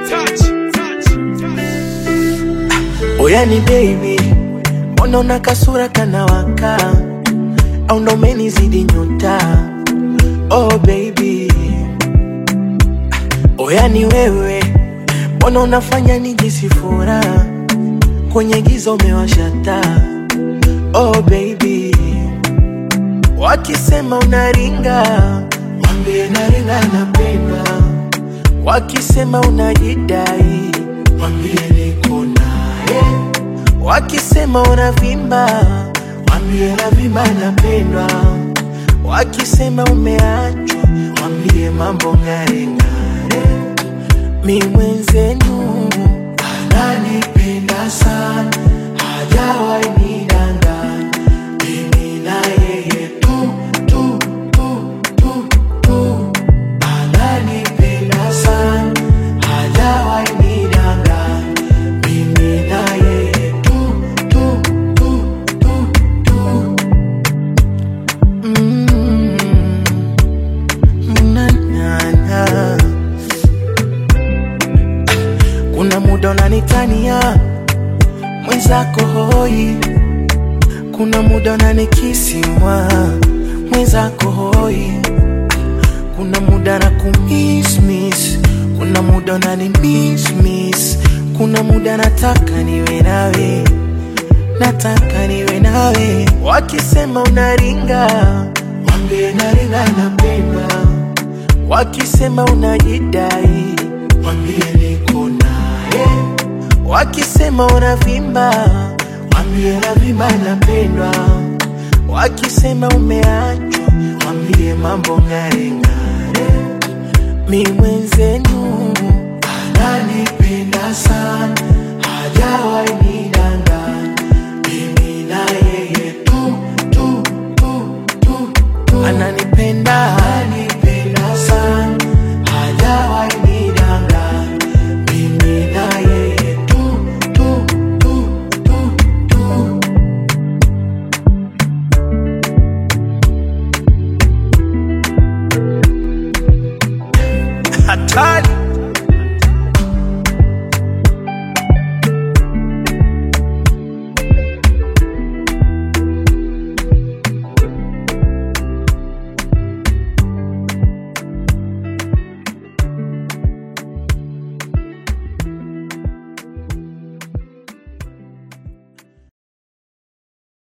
Oyani baby, mbona una kasura kanawaka, au ndo umenizidi nyota? Oh baby, oyani wewe, mbona unafanya nijisi furaha, kwenye giza umewasha taa. Oh baby, wakisema unaringa, mwambie naringa napenda. Wakisema unajidai, mwambie niko naye. Wakisema unavimba, mwambie navimba napendwa. Wakisema umeachwa, mwambie mambo ng'are ng'are. Mi mwenzenu ananipenda sana, hajawahi nidanganya. Mimi na yeye tu tu tu tu tu, ananipenda sana, hajawahi nidanganya. Mimi na yeye tu tu tu tu tu. Mm, na, na, na. Kuna muda unanitania mwenzako hoi, kuna muda unanikisimwa mwenzako hoi, kuna muda na kumismis, kuna muda unani miss miss, kuna muda nataka niwe nawe, nataka niwe nawe. Wakisema unaringa, mwambie naringa napenda. Wakisema unajidai, mwambie niko naye. Wakisema unavimba, mwambie navimba napendwa. Wakisema umeachwa, mwambie mambo ng'are ng'are. Mi mwenzenu ananipenda sana, hajawahi nidanganya. Mimi na yeye tu tu tu tu tu, ananipenda ananipenda sana, hajawahi nidanganya. Mimi na yeye tu tu tu tu tu. Hatari.